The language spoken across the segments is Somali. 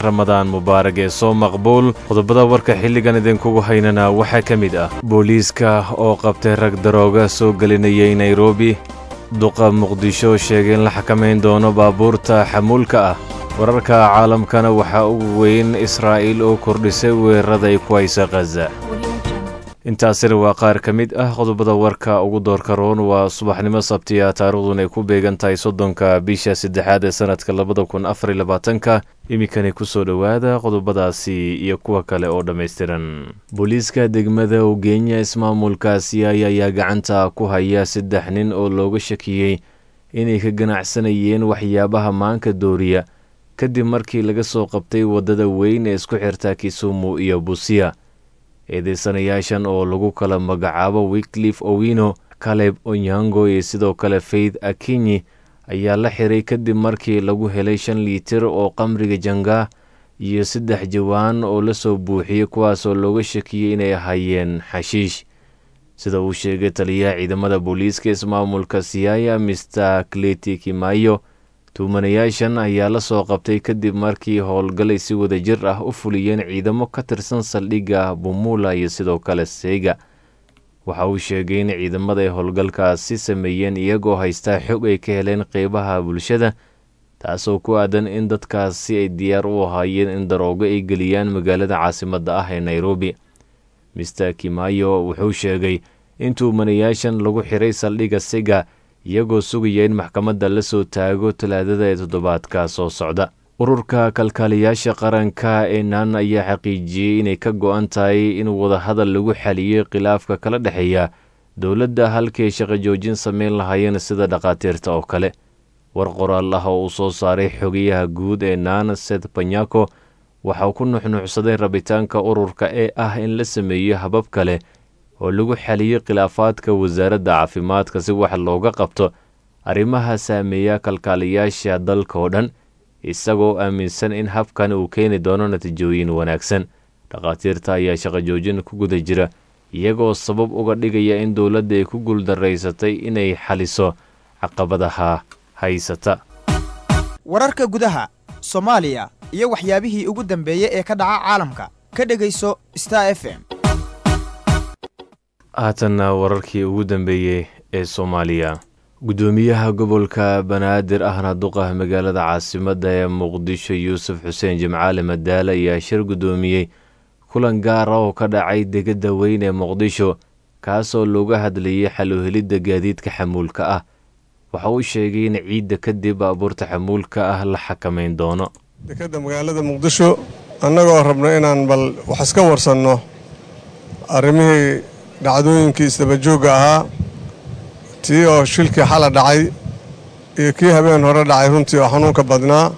ramadaan mubaarag ee soo maqbuul qodobada warka xilligan idinkugu haynana waxaa ka mid ah booliiska oo qabtay rag darooga soo gelinayay nairobi duqa muqdisho sheegay in la xakamayn doono baabuurta xamuulka ah wararka caalamkana waxaa ugu weyn israa'iil oo kordhisay weerarada ay ku haysa khaza intaasina waa qaar ka mid ah qodobada warka ugu doorka roon waa subaxnimo sabtiya taariikhdun ay ku beegan tahay soddonka bisha saddexaad ee sanadka labada kun afar iyo labaatanka iminkani kusoo dhowaada qodobadaasi iyo kuwa kale oo dhammaystiran booliiska degmada ugenya ismaamulka siyaaya ayaa gacanta ku haya saddex nin oo looga shakiyey inay ka ganacsanayeen waxyaabaha maanka dooriya kadib markii laga soo qabtay waddada weyn ee isku xirta kisumu iyo busiya eedeysanayaashan oo lagu kala magacaabo wiklif owino kaleb onyango iyo sidoo kale faith akinyi ayaa la xiray kadib markii lagu helay shan liitir oo qamriga jangaa iyo saddex jawaan oo la soo buuxiyey kuwaasoo looga shakiyey inay ahaayeen xashiish sida uu sheegay taliyaha ciidamada booliiska ismaamulka siyaaya mister kleti kimayo tuumanayaashan ayaa la soo qabtay kadib markii howlgalay si wada jir ah u fuliyeen ciidamo ka tirsan saldhigga bumula iyo sidoo kale seega waxa uu sheegay in ciidamada ay howlgalkaasi sameeyeen iyagoo haystaa xog ay ka heleen qeybaha bulshada taasoo ku aadan in dadkaasi ay diyaar u ahaayeen in daroogo ay geliyaan magaalada caasimadda ah ee nairobi mister kimayo wuxuu sheegay in tuumanayaashan lagu xiray saldhigga sega iyagoo sugaya in maxkamadda la soo taago talaadada ee toddobaadka soo socda ururka kalkaaliyaasha qaranka ee naan ayaa xaqiijiyey inay ka go-an tahay in wadahadal lagu xaliyey khilaafka kala dhexeeya dowladda halkay shaqo joojin sameyn lahaayeen sida dhakhaatiirta oo kale war qoraal ah oo uu soo saaray xogayaha guud ee naan seth banyako waxauu ku nuxnuucsaday rabitaanka ururka ee ah in la sameeyo habab kale oo lagu xaliyey khilaafaadka wasaaradda caafimaadka si wax looga qabto arrimaha saameeya kalkaaliyaasha dalka oo dhan isagoo aaminsan in habkan uu keeni doono natiijooyin wanaagsan dhakhaatiirta ayaa shaqo joojin ku guda jira iyagoo sabab uga dhigaya in dowladda ay ku guuldaraysatay inay xaliso caqabadaha haysata wararka gudaha soomaaliya iyo waxyaabihii ugu dambeeyey ee ka dhaca caalamka ka dhegayso star f m haatanna wararkii ugu dambeeyey ee soomaaliya guddoomiyaha gobolka banaadir ahna duqa magaalada caasimadda ee muqdisho yuusuf xuseen jimcaale madaale ayaa shir guddoomiyey kulan gaara oo ka dhacay degada weyn ee muqdisho kaasoo looga hadlayay xaluhelidda gaadiidka xamuulka ah waxa uu sheegay in ciidda kadib baabuurta xamuulka ah la xakamayn doono dekadda magaalada muqdisho annagoo rabno inaan bal wax iska warsanno arrimihii dhacdooyinkii isdabajoogga ahaa tii oo shilkii xala dhacay iyo kii habeen hore dhacay runtii oo xanuunka badnaa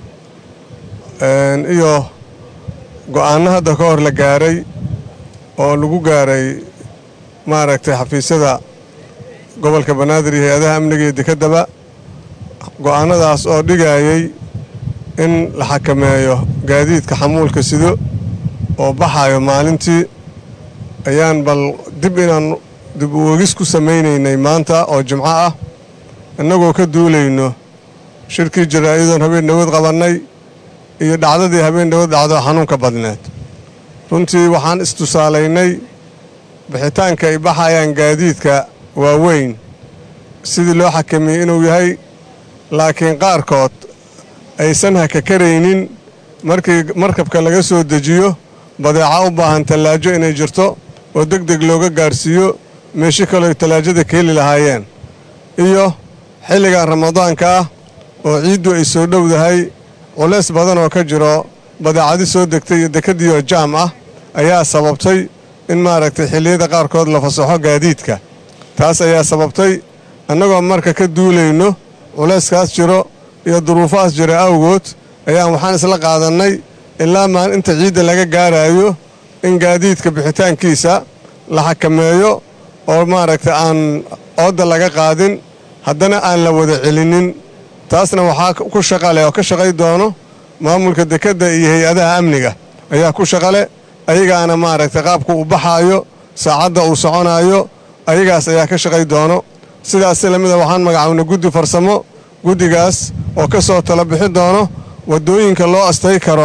iyo go'aanno hadda ka hor la gaaray oo lagu gaaray maaragtay xafiisyada gobolka banaadir iyo hay-adaha amniga iyo dekeddaba go'aannadaas oo dhigayay in la xakameeyo gaadiidka xamuulka sido oo baxayo maalintii ayaan bal dib inaan dib u wegis ku samaynaynay maanta oo jimco ah innagoo ka duulayno shirkii jaraa'idoon habeen dhawood qabannay iyo dhacdadii habeen dhawood dhacdo xanuunka badneed runtii waxaan istusaalaynay bixitaanka ay baxayaan gaadiidka waaweyn sidii loo xakameeyey inuu yahay laakiin qaarkood aysan hakakaraynin markii markabka laga soo dejiyo badeeca u baahan tallaajo inay jirto oo deg deg looga gaadhsiiyo meesho kaleo tallaajada ka heli lahaayeen iyo xilligan ramadaanka ah oo ciiddu ay soo dhowdahay culays badan oo ka jiro badeecadi soo degtay iyo dekadiioo jaam ah ayaa sababtay in maaragtay xilliyada qaarkood la fasaxo gaadiidka taas ayaa sababtay annagoo marka ka duulayno culayskaas jiro iyo duruufahaas jira awgood ayaan waxaan isla qaadannay ilaa maan inta ciidda laga gaaraayo in gaadiidka bixitaankiisa la xakameeyo oo maaragtay aan oodda laga qaadin haddana aan la wada celinnin taasna waxaa ku shaqaleh oo ka shaqay doono maamulka dekedda iyo hay-adaha amniga ayaa ku shaqale ayagaana maaragtay qaabku uu baxaayo saacadda uu soconaayo ayagaas ayaa ka shaqay doono sidaas lamida waxaan magacawnay guddi farsamo guddigaas oo ka soo tala bixi doono waddooyinka loo astay karo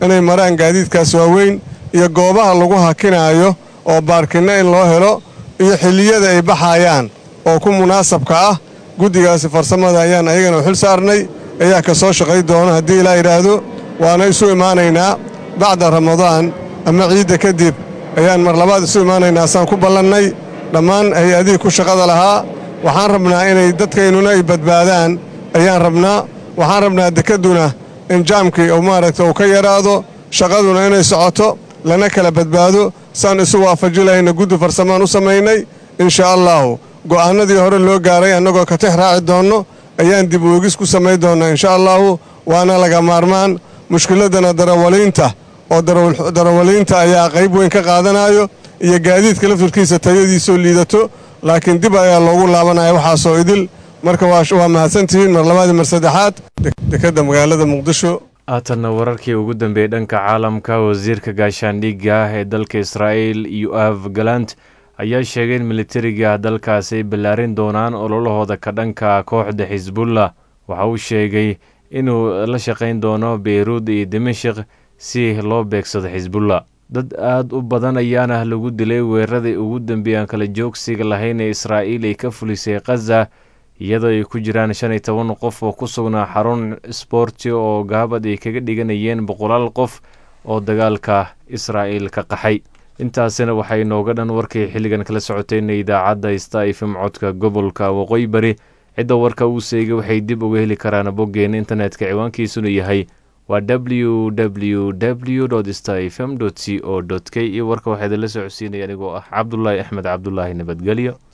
inay maraan gaadiidkaas waaweyn iyo goobaha lagu hakinaayo oo baarkinno in loo helo iyo xilliyada ay baxayaan oo ku munaasabka ah guddigaasi farsamada ayaan ayagana u xil saarnay ayaa ka soo shaqay doona haddii ilaa yidhaahdo waana isu imaanaynaa bacda ramadaan ama ciidda kadib ayaan mar labaad isu imaanaynaa saan ku ballannay dhammaan hay-adihii ku shaqada lahaa waxaan rabnaa inay dadkaynuna ay badbaadaan ayaan rabnaa waxaan rabnaa dekedduna in jaamkii uu maaragta uu ka yaraado shaqaduna inay socoto lana kala badbaado saan isu waafaji lahayna guddi farsamaan u samaynay inshaa allaahu go'aannadii hore loo gaaray annagoo ka tix raaci doonno ayaan dib uegis ku samayn doonnaa inshaa allaahu waana laga maarmaan mushkiladdana darawaliinta oo darawaliinta ayaa qayb weyn ka qaadanayo iyo gaadiidka laftirkiisa tayadiisoo liidato laakiin dib ayaa loogu laabanaya waxaasoo idil marka waa mahadsantihiin mar labaadii mar saddexaad dekedda magaalada muqdisho haatanna wararkii ugu dambeeyey dhanka caalamka wasiirka gaashaandhigga ah ee dalka israa'il yoaf galant ayaa sheegay in militariga dalkaasi ay ballaarin doonaan ololahooda ka dhanka kooxda xisbullah waxa uu sheegay inuu la shaqayn doono beyruud iyo dimashik si loo beegsado xisbullah dad aad u badan ayaana lagu dilay weeraradii ugu dambeeyey aan kala joogsiga lahayn ee israa'iil ay ka fulisay khaza iyadoo ay ku jiraan shan iyo toban qof oo ku sugnaa xarun sboorti oo gaabad ay kaga dhiganayeen boqolaal qof oo dagaalka israa'iil ka qaxay intaasina waxay nooga dhan warkii xilligan kala socotayna idaacadda sta ifm codka gobolka waqooyi bari cidda warka uu seegay waxay dib uga heli karaan boggeena internetka ciwaankiisuna yahay waa w w w sta fm c o k iyo warka waxaa idinla socodsiinaya anigoo ah cabdulaahi axmed cabdulaahi nabadgelyo